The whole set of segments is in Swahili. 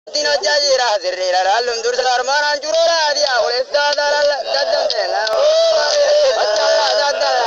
Tino jajira sirrira rallum dursa armanan jurora dia oleh sadar dadam tela Bacala dadala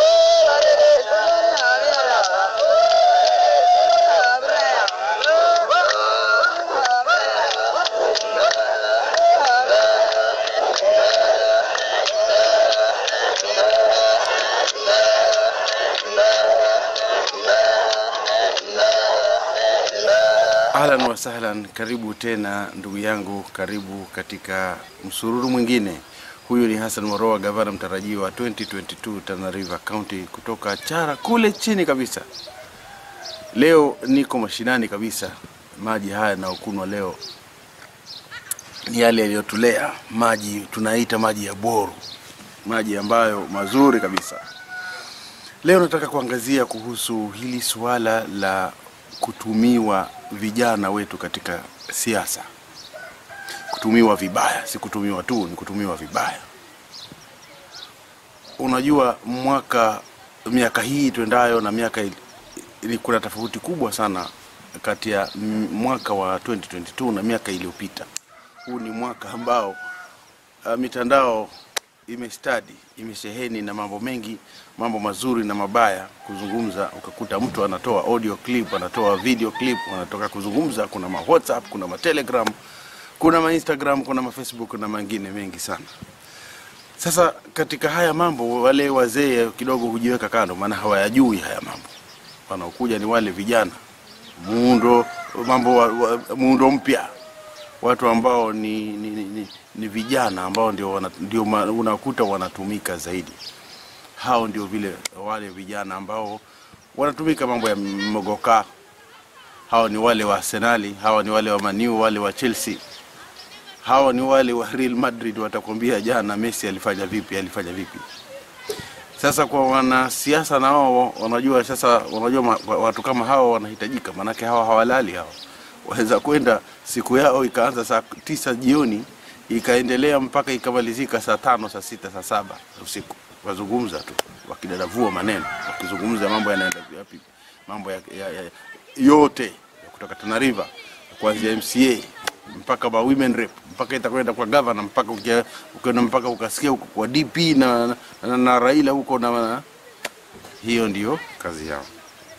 Ahlan wa sahlan, karibu tena ndugu yangu, karibu katika msururu mwingine. Huyu ni Hassan Moroa, gavana mtarajiwa wa 2022 Tana River County kutoka Chara kule chini kabisa. Leo niko mashinani kabisa. Maji haya yanayokunwa leo ni yale yaliyotulea, maji tunaita maji ya boru, maji ambayo mazuri kabisa. Leo nataka kuangazia kuhusu hili suala la kutumiwa vijana wetu katika siasa, kutumiwa vibaya. Si kutumiwa tu, ni kutumiwa vibaya. Unajua, mwaka miaka hii tuendayo na miaka ili- ili kuna tofauti kubwa sana kati ya m- mwaka wa 2022 na miaka iliyopita. Huu ni mwaka ambao uh, mitandao imestadi imesheheni na mambo mengi, mambo mazuri na mabaya kuzungumza. Ukakuta mtu anatoa audio clip, anatoa video clip, anatoka kuzungumza. Kuna ma WhatsApp, kuna ma Telegram, kuna ma Instagram, kuna ma Facebook na mengine mengi sana. Sasa katika haya mambo, wale wazee kidogo hujiweka kando, maana hawayajui haya mambo. Wanaokuja ni wale vijana, muundo mambo wa, wa, muundo mpya watu ambao ni, ni, ni, ni, ni vijana ambao ndio, wana, ndio ma- unakuta wanatumika zaidi. Hao ndio vile wale vijana ambao wanatumika mambo ya mogoka. Hao ni wale wa Arsenali, hawa ni wale wa Maniu, wale wa Chelsea, hawa ni wale wa Real Madrid. Watakwambia jana Messi alifanya vipi, alifanya vipi. Sasa kwa wanasiasa na wao wanajua sasa, wanajua ma, watu kama hawa wanahitajika, maanake hawa hawalali hawa waweza kwenda siku yao ikaanza saa tisa jioni ikaendelea mpaka ikamalizika saa tano saa sita saa saba usiku, wazungumza tu wakidadavua maneno, wakizungumza mambo yanaenda vipi, mambo ya, ya, ya, yote ya kutoka Tana River kuanzia MCA mpaka ba women rep mpaka itakwenda kwa governor mpaka ukia- ukienda mpaka ukasikia huko kwa DP na, na, na Raila huko na, na hiyo ndio kazi yao.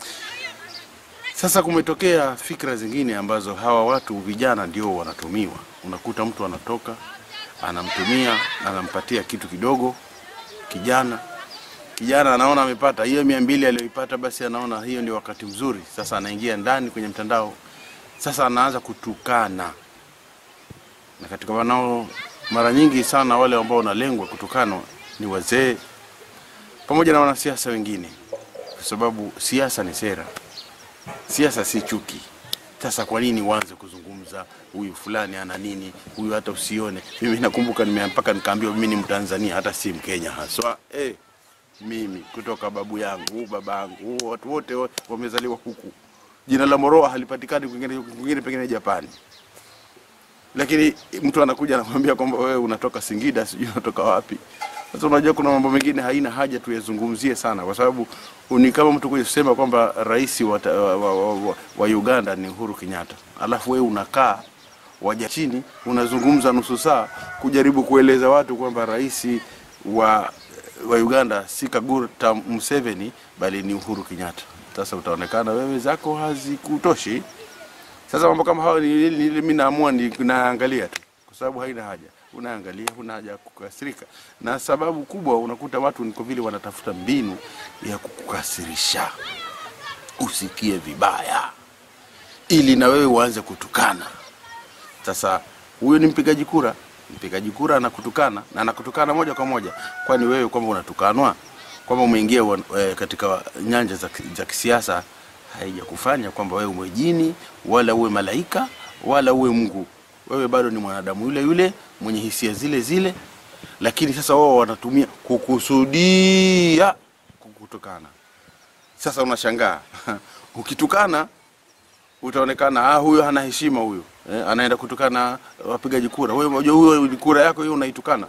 Sasa kumetokea fikra zingine ambazo hawa watu vijana ndio wanatumiwa. Unakuta mtu anatoka anamtumia, anampatia kitu kidogo kijana. Kijana anaona amepata hiyo mia mbili aliyoipata, basi anaona hiyo ndio wakati mzuri. Sasa anaingia ndani kwenye mtandao, sasa anaanza kutukana, na katika wanao mara nyingi sana wale ambao wanalengwa kutukanwa ni wazee pamoja na wanasiasa wengine, kwa sababu siasa ni sera siasa si chuki. Sasa kwa nini uanze kuzungumza huyu fulani ana nini, huyu hata usione? Mimi nakumbuka nime mpaka nikaambiwa mimi ni Mtanzania hata si Mkenya haswa. Eh, mimi kutoka babu yangu, baba yangu, watu wote wa- wamezaliwa huku. Jina la Moroa halipatikani kwingine, kwingine pengine Japani, lakini mtu anakuja anakuambia kwamba wewe unatoka Singida, sijui unatoka wapi. Sasa unajua kuna mambo mengine haina haja tuyazungumzie sana, kwa sababu ni kama mtu kuja kusema kwamba rais wa, ta- wa, wa, wa, wa Uganda ni Uhuru Kenyatta, alafu wewe unakaa waja chini unazungumza nusu saa kujaribu kueleza watu kwamba rais wa, wa Uganda si Kaguta Museveni bali ni Uhuru Kenyatta. Sasa utaonekana wewe zako hazikutoshi. Sasa mambo kama hayo ni, ni, ni, mimi naamua ni naangalia tu, kwa sababu haina haja. Unaangalia, huna haja ya kukasirika, na sababu kubwa unakuta watu niko vile wanatafuta mbinu ya kukukasirisha usikie vibaya, ili na wewe uanze kutukana. Sasa huyo ni mpigaji kura, mpigaji kura anakutukana na anakutukana moja kwa moja. Kwani wewe kwamba unatukanwa kwamba umeingia wa- eh, katika nyanja za, ki- za kisiasa haijakufanya kwamba wewe uwe jini wala uwe malaika wala uwe Mungu. Wewe bado ni mwanadamu yule yule mwenye hisia zile zile, lakini sasa wao wanatumia kukusudia kukutukana. Sasa unashangaa ukitukana utaonekana ah, huyo hana heshima huyo eh, anaenda kutukana wapigaji kura. Wewe unajua huyo ni kura yako hiyo unaitukana.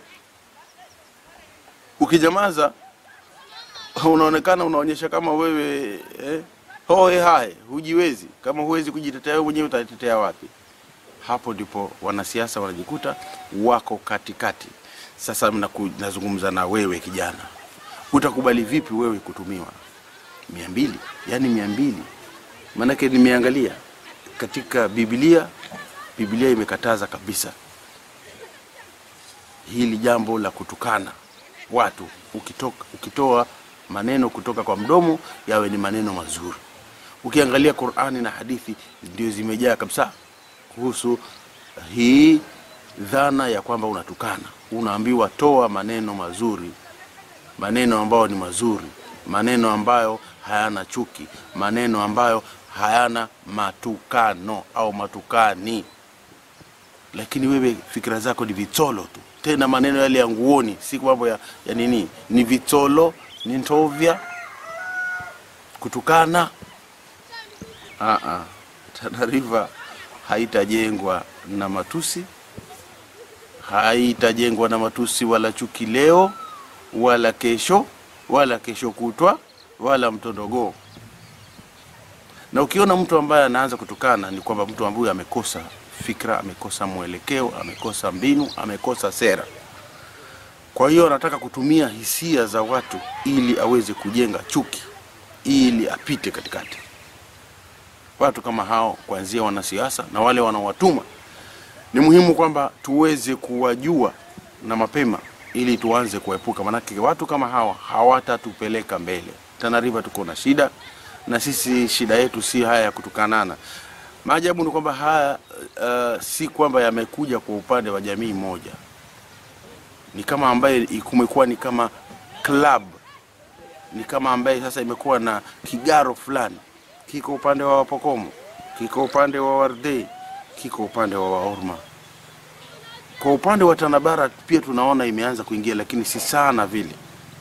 Ukijamaza unaonekana unaonyesha kama wewe eh, hoe hae hujiwezi. Kama huwezi kujitetea wewe mwenyewe utatetea wapi? hapo ndipo wanasiasa wanajikuta wako katikati. Sasa mnaku- nazungumza na wewe kijana, utakubali vipi wewe kutumiwa mia mbili? Yaani mia mbili, maanake nimeangalia katika Biblia, Biblia imekataza kabisa hili jambo la kutukana watu, ukitoka, ukitoa maneno kutoka kwa mdomo yawe ni maneno mazuri. Ukiangalia Qur'ani na hadithi ndio zimejaa kabisa kuhusu hii dhana ya kwamba unatukana, unaambiwa toa maneno mazuri, maneno ambayo ni mazuri, maneno ambayo hayana chuki, maneno ambayo hayana matukano au matukani. Lakini wewe fikira zako ni vitsolo tu, tena maneno yale ya nguoni, si mambo ya, ya nini, ni vitsolo, ni ntovya, kutukana. Aa, Tana River haitajengwa na matusi, haitajengwa na matusi wala chuki leo wala kesho wala kesho kutwa wala mtondogoo. Na ukiona mtu ambaye anaanza kutukana, ni kwamba mtu ambaye amekosa fikra, amekosa mwelekeo, amekosa mbinu, amekosa sera. Kwa hiyo anataka kutumia hisia za watu ili aweze kujenga chuki, ili apite katikati. Watu kama hao, kuanzia wanasiasa na wale wanaowatuma, ni muhimu kwamba tuweze kuwajua na mapema ili tuanze kuepuka, manake watu kama hawa hawatatupeleka mbele. Tana River tuko na shida, na sisi shida yetu si haya ya kutukanana. Maajabu ni kwamba haya uh, si kwamba yamekuja kwa upande wa jamii moja, ni kama ambaye kumekuwa ni kama club, ni kama ambaye sasa imekuwa na kigaro fulani, kiko upande wa Wapokomo, kiko upande wa Wardei, kiko upande wa Waorma. Kwa upande wa Tanabara pia tunaona imeanza kuingia, lakini si sana vile.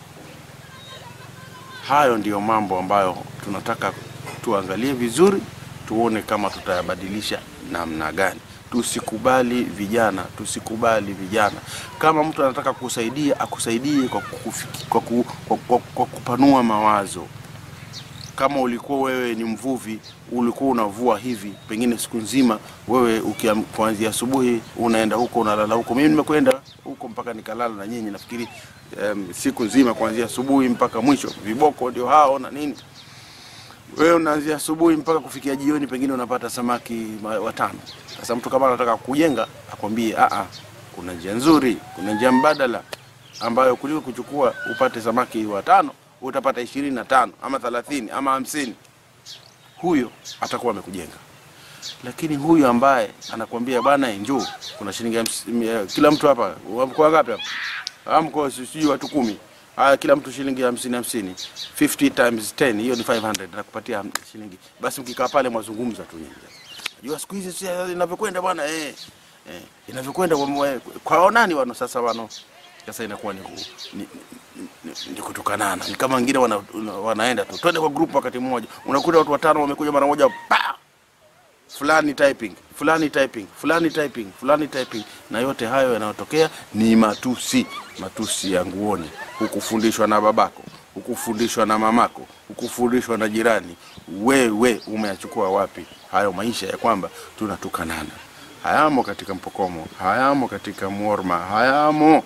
Hayo ndiyo mambo ambayo tunataka tuangalie vizuri, tuone kama tutayabadilisha namna gani. Tusikubali vijana, tusikubali vijana. Kama mtu anataka kusaidia, akusaidie kwa, kufiki, kwa, ku, kwa, kwa, kwa kupanua mawazo. Kama ulikuwa wewe ni mvuvi, ulikuwa unavua hivi, pengine siku nzima, wewe ukiam- kuanzia asubuhi unaenda huko unalala huko. Mimi nimekwenda huko mpaka nikalala na nyinyi, nafikiri um, siku nzima kuanzia asubuhi mpaka mwisho, viboko ndio hao na nini. Wewe unaanzia asubuhi mpaka kufikia jioni, pengine unapata samaki ma- watano. Sasa mtu kama anataka kujenga, akwambie a a, kuna njia nzuri, kuna njia mbadala ambayo kuliko kuchukua upate samaki watano utapata ishirini na tano ama thelathini ama hamsini. Huyo atakuwa amekujenga. Lakini huyu ambaye anakwambia bwana, njoo kuna shilingi hamsi- mia- kila mtu hapa, mko wangapi hapa? Ah, mko sijui watu kumi. Haya, kila mtu shilingi hamsini hamsini, 50 times 10 hiyo ni 500, nakupatia ham- shilingi. Basi mkikaa pale mwazungumza tu nyinyi. Najua siku hizi si inavyokwenda bwana, eh, eh, inavyokwenda kwa, mwe- kwa nani wano sasa wano sasa inakuwa ni, ku- ni, ni, ni, ni kutukanana. Ni kama wengine wana, una- wanaenda tu twende kwa group wakati mmoja, unakuta watu watano wamekuja mara moja pa fulani typing fulani typing fulani typing fulani typing, na yote hayo yanayotokea ni matusi, matusi ya nguoni. Hukufundishwa na babako, hukufundishwa na mamako, hukufundishwa na jirani. Wewe umeyachukua wapi hayo maisha ya kwamba tunatukanana? Hayamo katika Mpokomo, hayamo katika Mworma, hayamo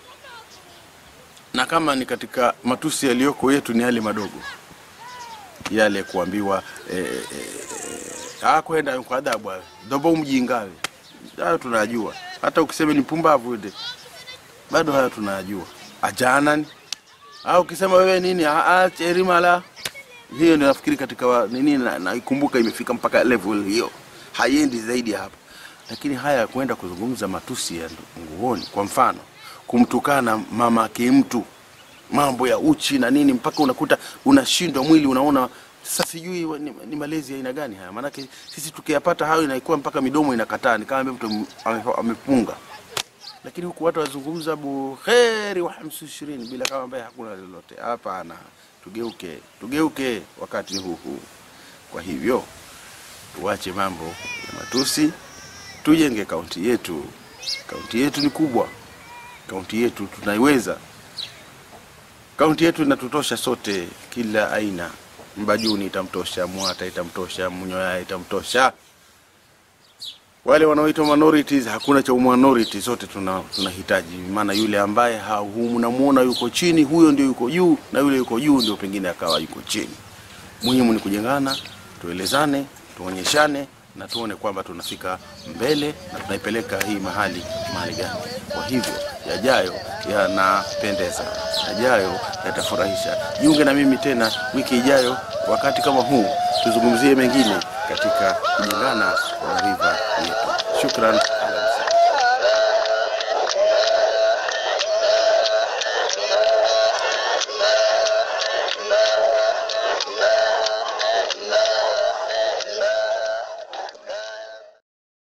na kama ni katika matusi yaliyoko yetu ni yale madogo yale kuambiwa eh, eh, ah, kwenda kwa adhabu hayo dobo mjingawe, hayo tunajua. Hata ukisema ni pumbavu ile bado hayo tunajua. Ajanani au ukisema wewe nini ah, ah, cherimala hiyo ndio nafikiri katika wa, nini na, naikumbuka imefika mpaka level hiyo, haiendi zaidi ya hapo. Lakini haya ya kwenda kuzungumza matusi ya nguoni, kwa mfano kumtukana mama yake mtu, mambo ya uchi na nini, mpaka unakuta unashindwa mwili, unaona sasa, sijui wa- ni, ni malezi ya aina gani haya? Maanake sisi tukiyapata hayo inaikuwa mpaka midomo inakataa, ni kama mtu ame- amepunga lakini huku watu wazungumza buheri wa hamsi ishirini bila kama ambaye hakuna lolote. Hapana, tugeuke, tugeuke, wakati huu huu. Kwa hivyo tuache mambo ya matusi, tujenge kaunti yetu. Kaunti yetu ni kubwa, kaunti yetu tunaiweza, kaunti yetu inatutosha sote, kila aina. Mbajuni itamtosha, Mwata itamtosha, Munyoya itamtosha, wale wanaoitwa minorities, hakuna cha minority, zote tuna tunahitaji. Maana yule ambaye ha- unamuona yuko chini, huyo ndio yuko juu, na yule yuko juu ndio pengine akawa yuko chini. Muhimu ni kujengana, tuelezane, tuonyeshane na tuone kwamba tunafika mbele na tunaipeleka hii mahali mahali gani. Kwa hivyo yajayo yanapendeza, yajayo yatafurahisha. Jiunge na mimi tena wiki ijayo wakati kama huu, tuzungumzie mengine katika kujengana kwa riva yetu. Shukran.